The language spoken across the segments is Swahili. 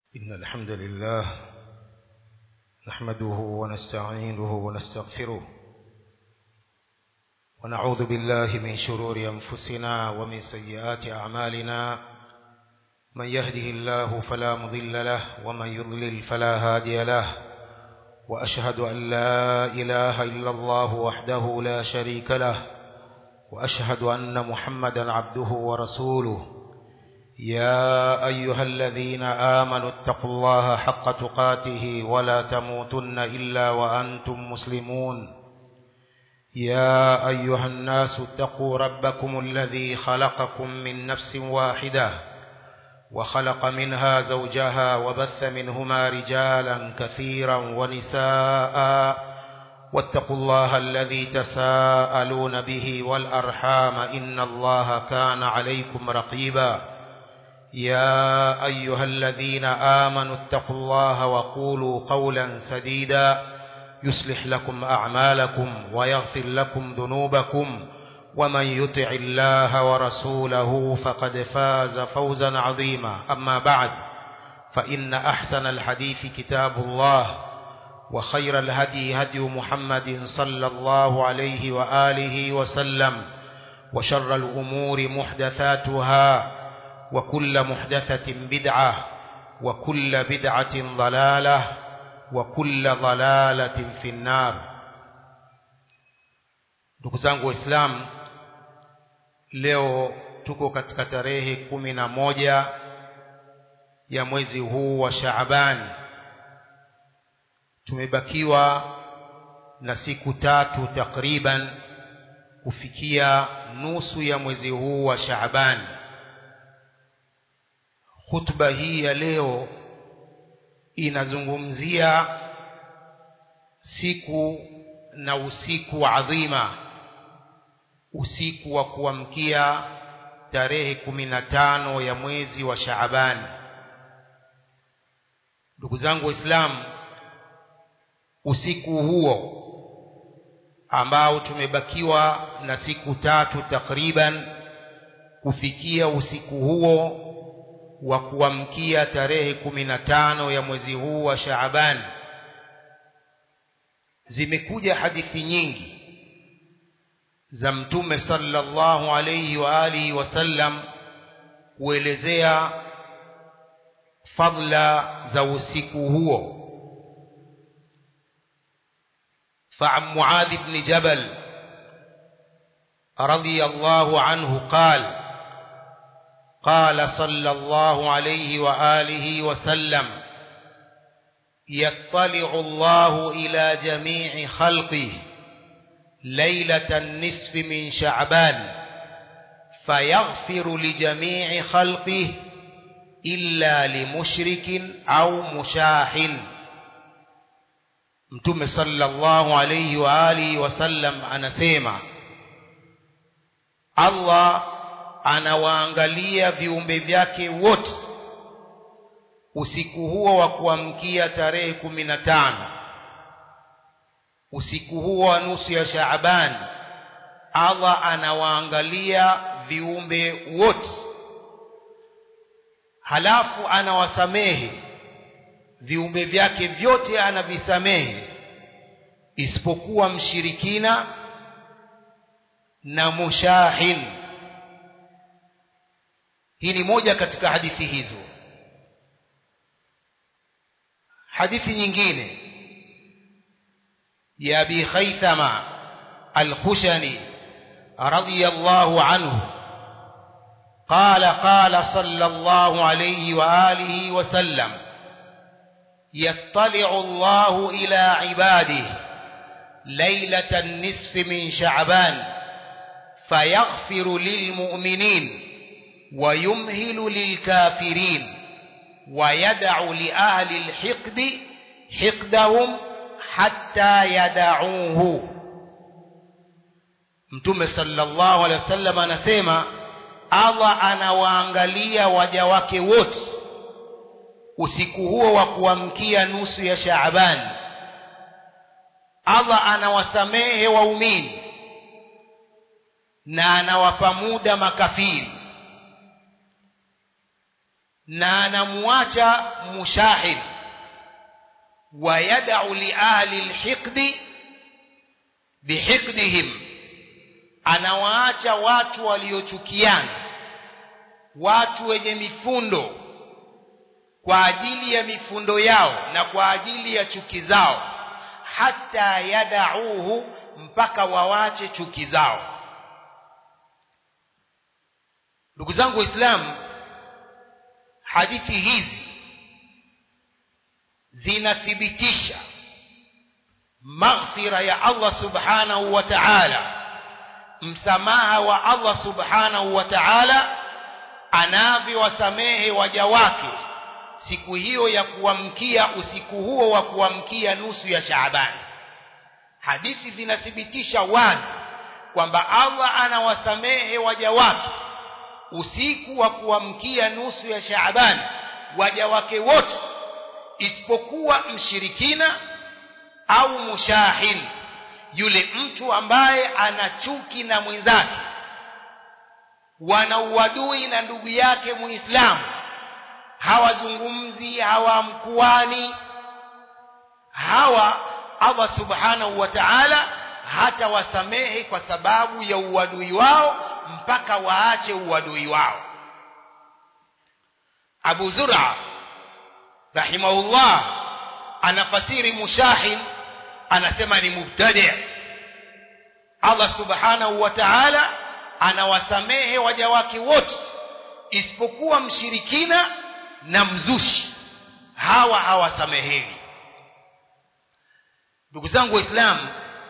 إن الحمد لله نحمده ونستعينه ونستغفره ونعوذ بالله من شرور أنفسنا ومن سيئات أعمالنا من يهده الله فلا مضل له ومن يضلل فلا هادي له وأشهد أن لا إله إلا الله وحده لا شريك له وأشهد أن محمدا عبده ورسوله يا أيها الذين آمنوا اتقوا الله حق تقاته ولا تموتن إلا وأنتم مسلمون يا أيها الناس اتقوا ربكم الذي خلقكم من نفس واحدة وخلق منها زوجها وبث منهما رجالا كثيرا ونساء واتقوا الله الذي تساءلون به والأرحام إن الله كان عليكم رقيبا يا أيها الذين آمنوا اتقوا الله وقولوا قولا سديدا يصلح لكم أعمالكم ويغفر لكم ذنوبكم ومن يطع الله ورسوله فقد فاز فوزا عظيما أما بعد فإن أحسن الحديث كتاب الله وخير الهدي هدي محمد صلى الله عليه وآله وسلم وشر الأمور محدثاتها وكل محدثة بدعة وكل بدعة ضلالة وكل ضلالة في النار ndugu zangu waislamu leo tuko katika tarehe kumi na moja ya mwezi huu wa shaabani tumebakiwa na siku tatu takriban kufikia nusu ya mwezi huu wa shaabani khutba hii ya leo inazungumzia siku na usiku adhima usiku wa kuamkia tarehe kumi na tano ya mwezi wa Shaabani. Ndugu zangu Waislamu, usiku huo ambao tumebakiwa na siku tatu takriban kufikia usiku huo wa kuamkia tarehe kumi na tano ya mwezi huu wa Shaaban zimekuja hadithi nyingi za mtume sallallahu alayhi wa alihi wasallam kuelezea fadla za usiku huo فعن معاذ بن جبل رضي الله عنه قال قال صلى الله عليه وآله وسلم يطلع الله إلى جميع خلقه ليلة النصف من شعبان فيغفر لجميع خلقه إلا لمشرك أو مشاح mtume sallallahu alayhi wa alihi wasallam anasema Allah anawaangalia viumbe vyake wote usiku huo wa kuamkia tarehe kumi na tano usiku huo wa nusu ya Shaaban Allah anawaangalia viumbe wote halafu anawasamehe viumbe vyake vyote anavisamehe isipokuwa mshirikina na mushahin hii ni moja katika hadithi hizo hadithi nyingine ya abi khaythama al-khushani radiyallahu anhu قال قال صلى الله عليه وآله وسلم يطلع الله إلى عباده ليلة النصف من شعبان فيغفر للمؤمنين ويمهل للكافرين ويدع لأهل الحقد حقدهم حتى يدعوه mtume sallallahu alaihi wasallam anasema Allah anawaangalia waja wake wote usiku huo wa kuamkia nusu ya Shaaban Allah anawasamehe waumini na anawapa muda makafiri na anamuacha mushahid ويدع لأهل الحقد بحقدهم anawaacha watu waliochukiana watu wenye mifundo kwa ajili ya mifundo yao na kwa ajili ya chuki zao hata yadauhu mpaka wawache chuki zao ndugu zangu waislamu hadithi hizi zinathibitisha maghfira ya Allah subhanahu wa ta'ala msamaha wa Allah subhanahu wa ta'ala anavyowasamehe waja wake siku hiyo ya kuamkia usiku huo wa kuamkia nusu ya Shaaban hadithi zinathibitisha wazi kwamba Allah anawasamehe waja wake usiku wa kuamkia nusu ya Shaaban waja wake wote isipokuwa mshirikina au mushahin yule mtu ambaye ana chuki na mwenzake wana uadui na ndugu yake muislamu hawazungumzi hawamkuani hawa Allah subhanahu wa ta'ala hata wasamehe kwa sababu ya uadui wao mpaka waache uadui wao Abu Zur'a rahimahullah anafasiri mushahin anasema ni mubtadi Allah subhanahu wa ta'ala anawasamehe waja wake wote isipokuwa mshirikina na mzushi hawa hawasamehewi ndugu zangu waislamu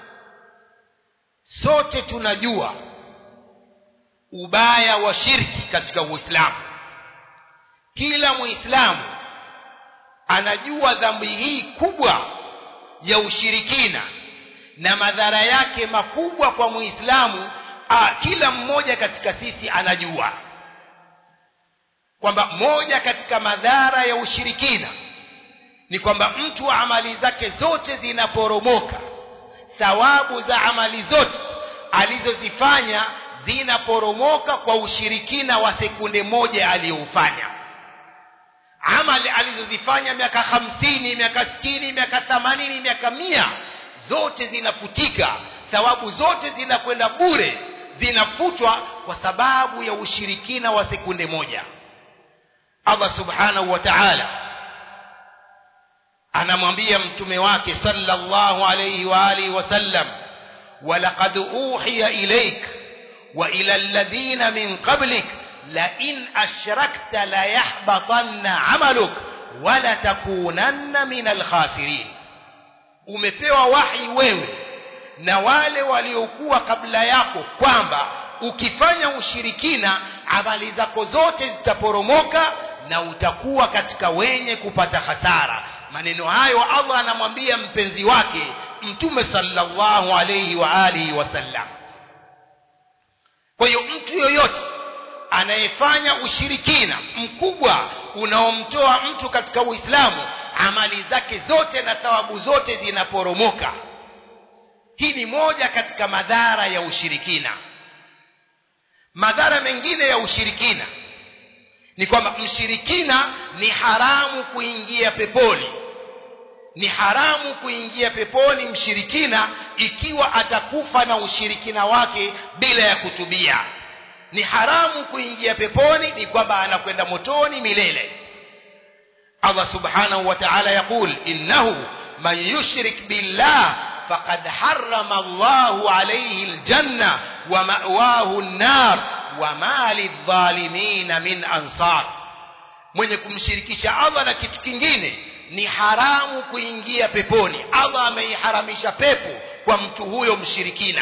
sote tunajua ubaya wa shirki katika uislamu kila muislamu anajua dhambi hii kubwa ya ushirikina na madhara yake makubwa kwa muislamu kila mmoja katika sisi anajua kwamba moja katika madhara ya ushirikina ni kwamba mtu amali zake zote zinaporomoka thawabu za amali zote alizozifanya zinaporomoka kwa ushirikina wa sekunde moja aliyoufanya amali alizozifanya miaka hamsini miaka sitini miaka themanini miaka mia zote zinafutika thawabu zote zinakwenda bure zinafutwa kwa sababu ya ushirikina wa sekunde moja Allah subhanahu wa ta'ala anamwambia mtume wake sallallahu alayhi wa alihi wasallam walaqad uhiya ilayk wa ila alladhina min qablik la in ashrakta la yahbatanna amaluk wala takunanna min alkhasirin umepewa wahi wewe na wale waliokuwa kabla yako kwamba ukifanya ushirikina amali zako zote zitaporomoka na utakuwa katika wenye kupata hasara maneno hayo Allah anamwambia mpenzi wake mtume sallallahu alayhi wa alihi wasallam kwa hiyo mtu yoyote anayefanya ushirikina mkubwa unaomtoa mtu katika Uislamu amali zake zote na thawabu zote zinaporomoka hii ni moja katika madhara ya ushirikina madhara mengine ya ushirikina ni kwamba mshirikina ni haramu kuingia peponi ni haramu kuingia peponi mshirikina ikiwa atakufa na ushirikina wake bila ya kutubia ni haramu kuingia peponi ni kwamba anakwenda motoni milele Allah subhanahu wa ta'ala yaqul innahu man yushrik billah faqad harrama Allahu alayhi aljanna wa ma'wahu an-nar wa ma lidh-dhalimin min ansar mwenye kumshirikisha Allah na kitu kingine ni haramu kuingia peponi Allah ameiharamisha pepo kwa mtu huyo mshirikina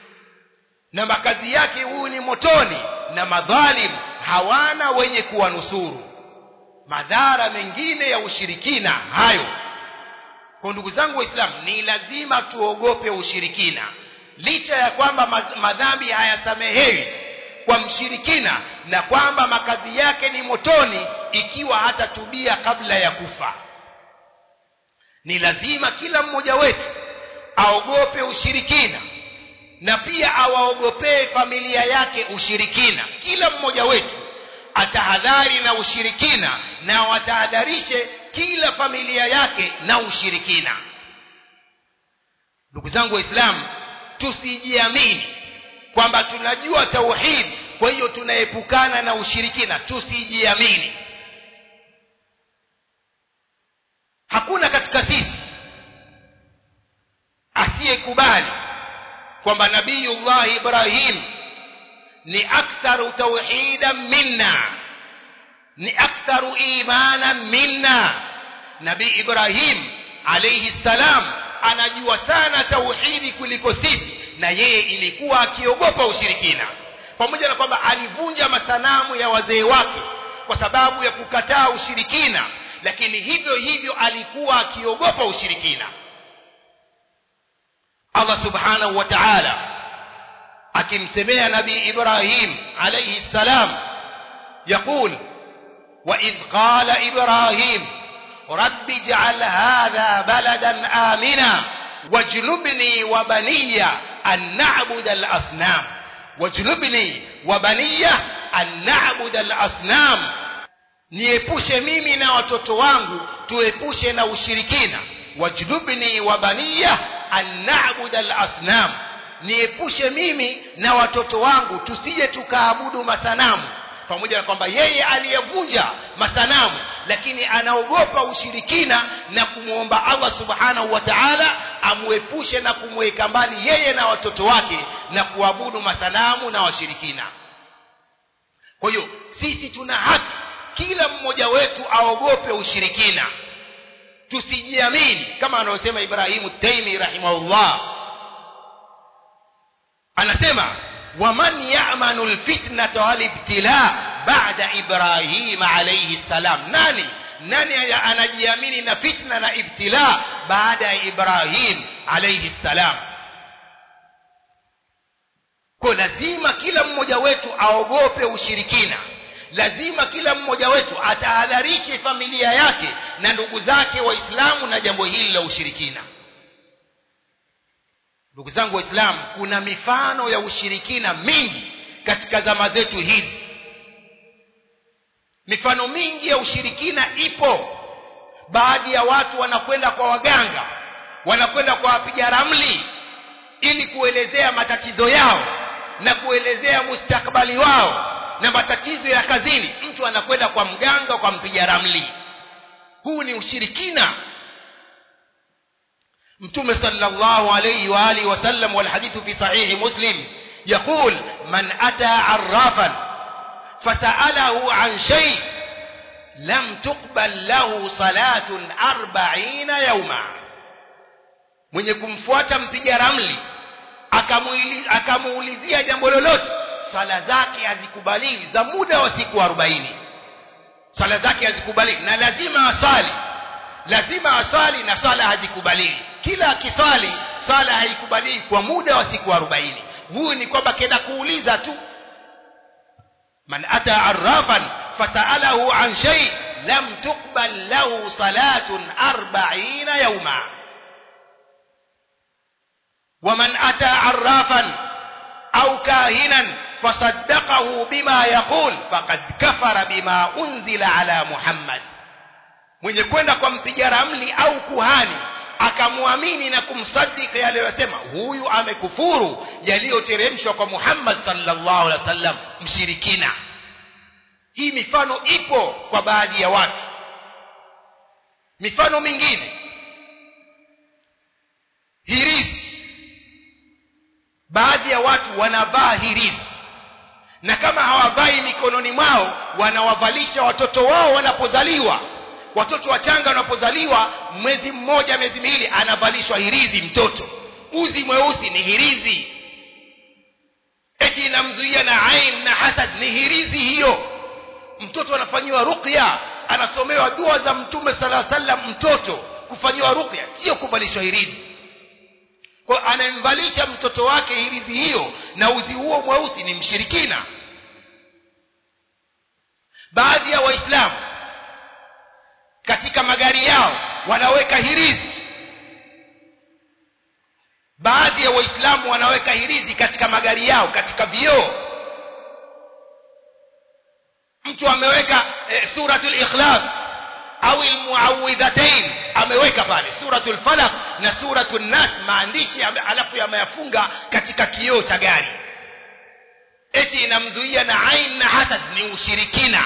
na makazi yake huyu ni motoni na madhalim hawana wenye kuwanusuru madhara mengine ya ushirikina hayo kwa ndugu zangu waislamu ni lazima tuogope ushirikina licha ya kwamba madhambi hayasamehewi kwa mshirikina na kwamba makazi yake ni motoni ikiwa hatatubia kabla ya kufa ni lazima kila mmoja wetu aogope ushirikina na pia awaogopee familia yake ushirikina kila mmoja wetu atahadhari na ushirikina na watahadharishe kila familia yake na ushirikina ndugu zangu waislamu tusijiamini kwamba tunajua tauhid kwa hiyo tunaepukana na ushirikina tusijiamini hakuna katika sisi asiyekubali kwamba nabiyullah ibrahim ni aktharu tauhidan minna ni aktharu imanan minna nabii ibrahim alayhi salam anajua sana tauhidi kuliko sisi na yeye ilikuwa akiogopa ushirikina pamoja na kwamba alivunja masanamu ya wazee wake kwa sababu ya kukataa ushirikina lakini hivyo hivyo alikuwa akiogopa ushirikina Allah subhanahu wa ta'ala akimsemea nabii Ibrahim alayhi salam يقول وإذ قال إبراهيم رب اجعل هذا بلدا آمنا واجنبني وبني أن نعبد الأصنام واجنبني وبني أن نعبد الأصنام niepushe mimi na watoto wangu tuepushe na ushirikina wajnubni wa baniya an na'budu al-asnam niepushe mimi na watoto wangu tusije tukaabudu masanamu pamoja na kwamba yeye aliyevunja masanamu lakini anaogopa ushirikina na kumwomba Allah subhanahu wa ta'ala amuepushe na kumweka mbali yeye na watoto wake na kuabudu masanamu na washirikina kwa hiyo sisi tuna haki kila mmoja wetu aogope ushirikina tusijiamini kama anavyosema Ibrahimu Taimi rahimahullah anasema waman ya'manu alfitnata walibtila ba'da Ibrahim alayhi salam nani nani anajiamini na fitna na ibtila baada ya Ibrahim alayhi salam kwa lazima kila mmoja wetu aogope ushirikina lazima kila mmoja wetu atahadharishe familia yake na ndugu zake waislamu na jambo hili la ushirikina ndugu zangu waislamu kuna mifano ya ushirikina mingi katika zama zetu hizi mifano mingi ya ushirikina ipo baadhi ya watu wanakwenda kwa waganga wanakwenda kwa wapiga ramli ili kuelezea matatizo yao na kuelezea mustakbali wao na matatizo ya kazini mtu anakwenda kwa mganga kwa mpiga ramli huu ni ushirikina mtume sallallahu alayhi wa alihi wasallam والحديث في صحيح مسلم يقول من أتى عرافا فسأله عن شيء لم تقبل له صلاة أربعين يوما mwenye kumfuata mpiga ramli akamuulizia jambo lolote swala zake hazikubaliwi za muda wa siku 40 swala zake hazikubaliwi na lazima asali lazima asali na swala hazikubaliwi kila akiswali swala haikubaliwi kwa muda wa siku 40 huyu ni kwamba kenda kuuliza tu man ata arrafan fasalahu an shay lam tuqbal lahu salatun 40 yawma ومن أتى عرافا أو كاهنا فصدقه بما يقول فقد كفر بما أنزل على محمد mwenye kwenda kwa mpiga ramli au kuhani akamwamini na kumsadiki aliyosema huyu amekufuru yaliyoteremshwa kwa Muhammad sallallahu alaihi wasallam mshirikina hii mifano ipo kwa baadhi ya watu mifano mingine hirizi baadhi ya watu wanavaa hirizi na kama hawavai mikononi mwao wanawavalisha watoto wao wanapozaliwa watoto wachanga wanapozaliwa mwezi mmoja miezi miwili anavalishwa hirizi mtoto uzi mweusi ni hirizi eti inamzuia na ain na hasad ni hirizi hiyo mtoto anafanyiwa ruqya anasomewa dua za mtume sala sallam mtoto kufanyiwa ruqya sio kuvalishwa hirizi kwa anamvalisha mtoto wake hirizi hiyo na uzi huo mweusi ni mshirikina baadhi ya waislamu katika magari yao wanaweka hirizi baadhi ya waislamu wanaweka hirizi katika magari yao katika vioo mtu ameweka eh, suratul ikhlas au almuawidhatain ameweka pale suratul falaq na suratul nas maandishi alafu yameyafunga katika kioo cha gari eti inamzuia na ain na hasad ni ushirikina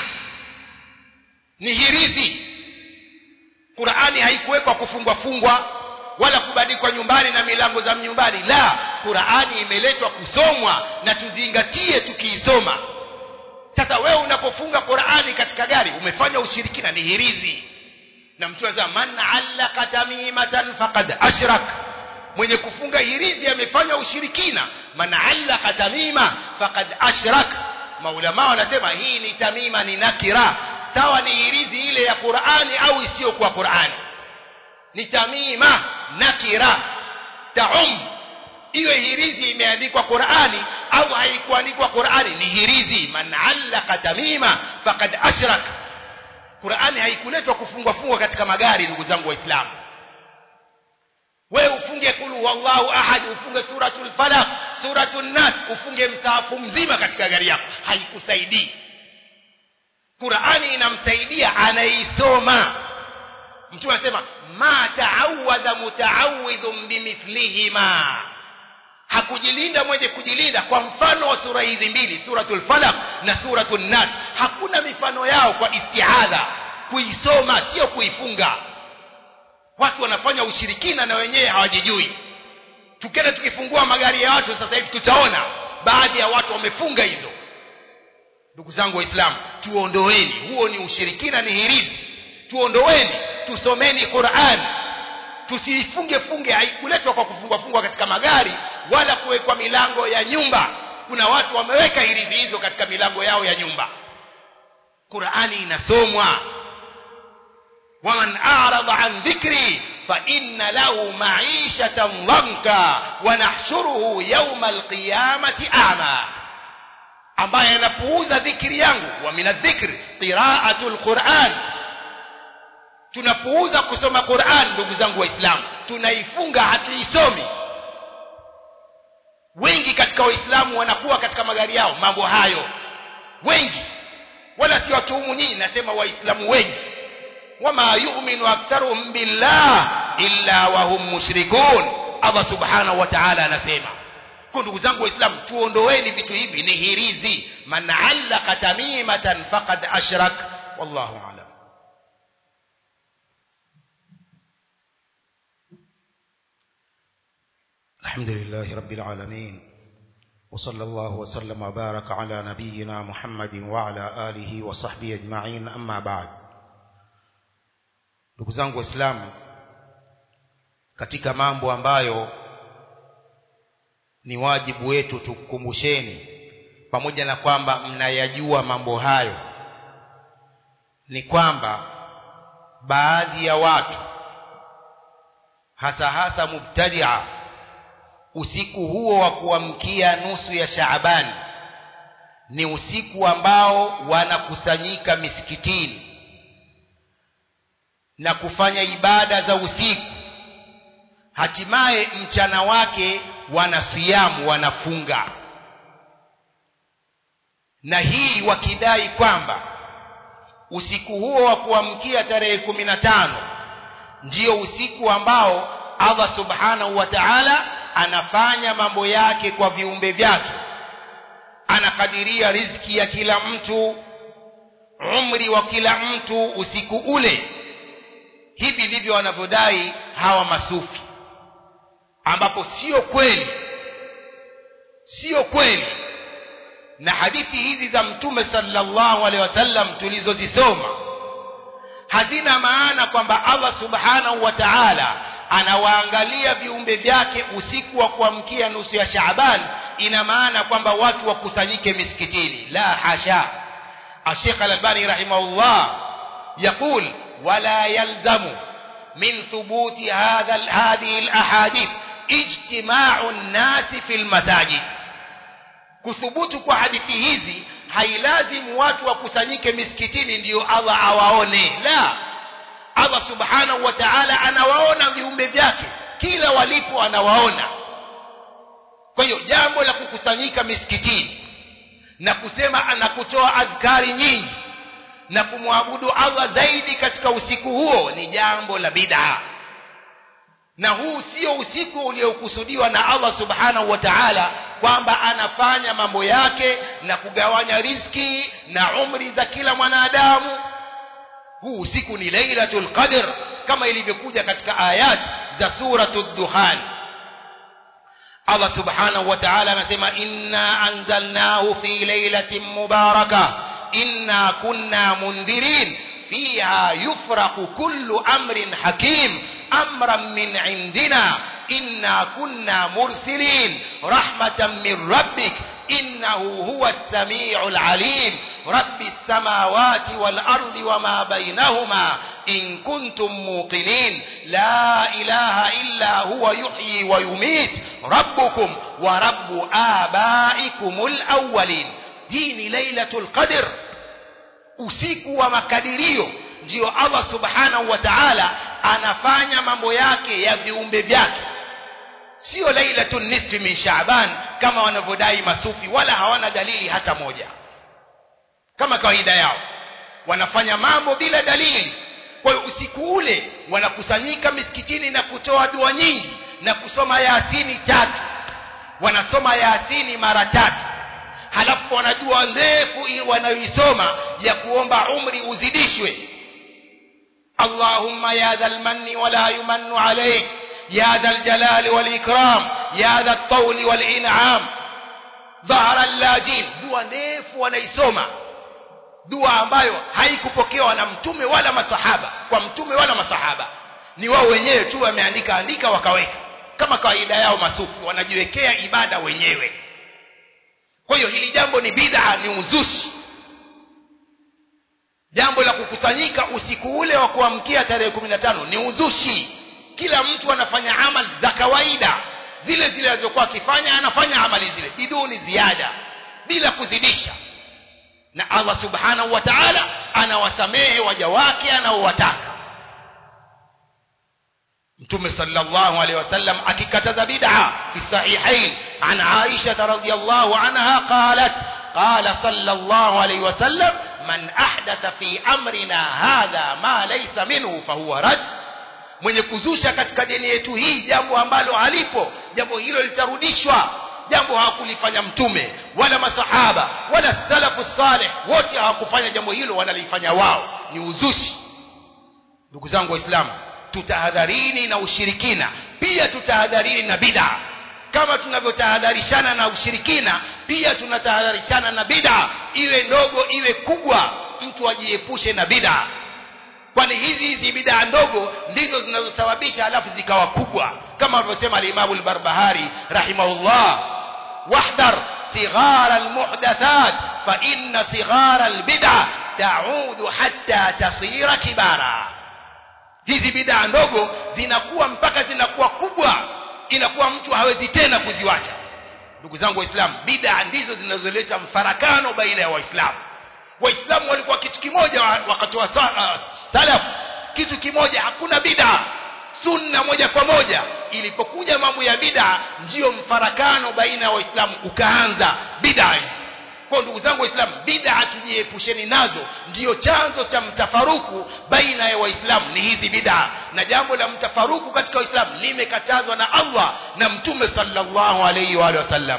ni hirizi Qur'ani haikuwekwa kufungwa fungwa wala kubadikwa nyumbani na milango za nyumbani la Qur'ani imeletwa kusomwa na tuzingatie tukiisoma sasa wewe unapofunga Qur'ani katika gari umefanya ushirikina ni hirizi na mtu anasema man allaka tamimatan faqad ashrak mwenye kufunga hirizi amefanya ushirikina man allaka tamima faqad ashrak maulama wanasema hii ni tamima ni nakira sawa ni hirizi ile ya Qur'ani au isiyo kwa Qur'ani ni tamima nakira taum iwe hirizi imeandikwa Qur'ani au haikuandikwa Qur'ani ni hirizi man allaka tamima faqad ashrak Qur'ani haikuletwa kufungwa fungwa katika magari ndugu zangu waislamu wewe ufunge kulu wallahu ahad ufunge suratul falaq suratul nas ufunge msaafu mzima katika gari yako haikusaidii Qur'ani inamsaidia anaisoma mtu anasema ma ta'awadha muta'awidhun bimithlihima hakujilinda mwenye kujilinda kwa mfano wa sura hizi mbili suratul falaq na suratul nas hakuna mifano yao kwa istihadha kuisoma sio kuifunga watu wanafanya ushirikina na wenyewe hawajijui tukenda tukifungua magari ya watu sasa hivi tutaona baadhi ya watu wamefunga hizo ndugu zangu waislamu tuondoeni huo ni ushirikina ni hirizi tuondoeni tusomeni Qur'an tusiifunge funge haikuletwa kwa kufungwa fungwa katika magari wala kuwekwa milango ya nyumba kuna watu wameweka hirizi hizo katika milango yao ya nyumba Qur'ani inasomwa waman a'rada an dhikri fa inna lahu ma'ishatan dhanka wa nahshuruhu yawma alqiyamati a'ma ambaye anapuuza dhikri yangu wa minadhikr qira'atul Qur'an tunapuuza kusoma Qur'an ndugu zangu waislamu tunaifunga hatuisomi wengi katika waislamu wanakuwa katika magari yao mambo hayo wengi wala si watuhumu nyinyi nasema waislamu wengi wama yu'minu aktharuhum billah illa wa hum mushrikun Allah subhanahu wa ta'ala anasema kwa ndugu zangu waislamu tuondoeni vitu hivi ni hirizi man allaka tamimatan faqad ashrak wallahu a'lam الحمد لله رب العالمين وصلى الله وسلم وبارك على نبينا محمد وعلى آله وصحبه أجمعين أما بعد ndugu zangu waislamu katika mambo ambayo ni wajibu wetu tukumbusheni pamoja na kwamba mnayajua mambo hayo ni kwamba baadhi ya watu hasa hasa mubtadia usiku huo wa kuamkia nusu ya Shaabani ni usiku ambao wanakusanyika misikitini na kufanya ibada za usiku hatimaye mchana wake wanasiamu wanafunga na hii wakidai kwamba usiku huo wa kuamkia tarehe kumi na tano ndio usiku ambao Allah subhanahu wa ta'ala anafanya mambo yake kwa viumbe vyake anakadiria riziki ya kila mtu umri wa kila mtu usiku ule hivi ndivyo wanavyodai hawa masufi ambapo sio kweli sio kweli na hadithi hizi za mtume sallallahu alaihi wasallam tulizozisoma hazina maana kwamba Allah subhanahu wa ta'ala anawaangalia viumbe vyake usiku wa kuamkia nusu ya Shaaban ina maana kwamba watu wakusanyike misikitini la hasha Sheikh Al-Albani rahimahullah يقول ولا يلزم من ثبوت هذا هذه الاحاديث اجتماع الناس في المساجد kuthubutu kwa hadithi hizi hailazimu watu wakusanyike misikitini ndiyo Allah awaone la Allah subhanahu wa ta'ala anawaona viumbe vyake kila walipo anawaona kwa hiyo jambo la kukusanyika misikitini na kusema na kutoa adhkari nyingi na kumwabudu Allah zaidi katika usiku huo ni jambo la bid'a na huu sio usiku uliokusudiwa na Allah subhanahu wa ta'ala kwamba anafanya mambo yake na kugawanya riski na umri za kila mwanadamu huu usiku ni lailatul qadr kama ilivyokuja katika ayat za suratul duhan Allah subhanahu wa ta'ala anasema inna anzalnahu fi lailatin mubarakah inna kunna mundhirin fiha yufraqu kullu amrin hakim amran min indina inna kunna mursilin rahmatan min rabbik innahu huwa as-sami'ul alim rabbi as-samawati wal ardi wama bainahuma in kuntum muqinin la ilaha illa huwa yuhyi wa yumit rabbukum wa rabbu abaikumul awwalin hii ni lailatul qadr usiku wa makadirio ndio Allah subhanahu wa ta'ala anafanya mambo yake ya viumbe vyake sio lailatun nisfi min shaaban kama wanavyodai masufi wala hawana dalili hata moja kama kawaida yao wanafanya mambo bila dalili kwa hiyo usiku ule wanakusanyika misikitini na kutoa dua nyingi na kusoma yasini tatu wanasoma yasini mara tatu halafu wanajua ndefu wanayoisoma ya kuomba umri uzidishwe Allahumma ya dhal manni wala yumannu alayk ya dhal jalali wal ikram ya dhal tawli wal in'am dhahara allajin dua ndefu wanaisoma dua ambayo haikupokewa na mtume wala masahaba kwa mtume wala masahaba ni wao wenyewe tu wameandika andika wakaweka kama kawaida yao masufi wanajiwekea ibada wenyewe kwa hiyo hili jambo ni bid'a ni uzushi jambo la kukusanyika usiku ule wa kuamkia tarehe 15 ni uzushi kila mtu anafanya amali za kawaida zile zile alizokuwa akifanya anafanya amali zile biduni ziada bila kuzidisha na Allah subhanahu wa ta'ala anawasamehe waja wake anaowataka Mtume sallallahu alaihi wasallam akikataza bid'a fi sahihain an Aisha radhiyallahu anha qalat qala sallallahu alaihi wasallam man ahdatha fi amrina hadha ma laysa minhu fahuwa rad mwenye kuzusha katika dini yetu hii jambo ambalo halipo jambo hilo litarudishwa jambo hawakulifanya mtume wala masahaba wala salafu saleh wote hawakufanya jambo hilo wanalifanya wao ni uzushi ndugu zangu waislamu tutahadharini na ushirikina pia tutahadharini na bid'a kama tunavyotahadharishana na ushirikina pia tunatahadharishana na bid'a iwe ndogo iwe kubwa mtu ajiepushe na bid'a kwani hizi hizi bid'a ndogo ndizo zinazosababisha alafu zikawa kubwa kama alivyosema al-Imam al-Barbahari rahimahullah wahdar sighara al-muhdathat fa inna sighara al-bid'a ta'udu hatta tasira kibara hizi bid'a ndogo zinakuwa mpaka zinakuwa kubwa inakuwa mtu hawezi tena kuziwacha ndugu zangu waislamu bid'a ndizo zinazoleta mfarakano baina ya waislamu waislamu walikuwa kitu kimoja wakati wa uh, salaf kitu kimoja hakuna bid'a sunna moja kwa moja ilipokuja mambo ya bid'a ndiyo mfarakano baina ya waislamu ukaanza bid'a kwa ndugu zangu waislamu bid'a tujiepusheni nazo ndiyo chanzo cha mtafaruku baina ya waislamu ni hizi bid'a na jambo la mtafaruku katika waislamu limekatazwa na Allah na mtume sallallahu alayhi wa sallam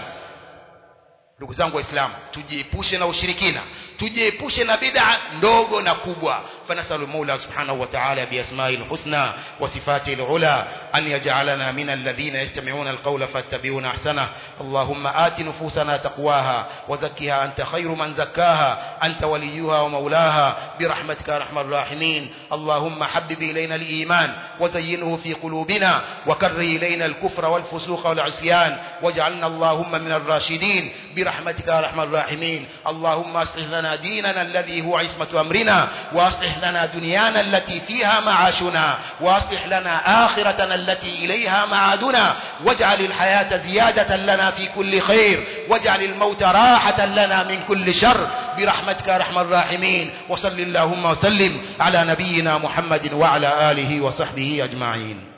ndugu zangu waislamu tujiepushe na ushirikina tujiepushe na bid'a ndogo na kubwa fanasalu maula subhanahu wa ta'ala biasma'il husna wa sifatil ula an yaj'alana min alladhina yastami'una alqawla fattabi'una ahsana allahumma ati nufusana taqwaha wa zakkiha anta khayru man zakkaha anta waliyuha wa maulaha birahmatika arhamar rahimin allahumma habbib ilayna aliman wa zayyinhu fi qulubina wa karri ilayna alkufra wal fusuqa wal 'isyan waj'alna allahumma min ar-rashidin birahmatika arhamar rahimin allahumma aslih lana لنا ديننا الذي هو عصمة أمرنا وأصلح لنا دنيانا التي فيها معاشنا وأصلح لنا آخرتنا التي إليها معادنا واجعل الحياة زيادة لنا في كل خير واجعل الموت راحة لنا من كل شر برحمتك رحم الراحمين وصل اللهم وسلم على نبينا محمد وعلى آله وصحبه أجمعين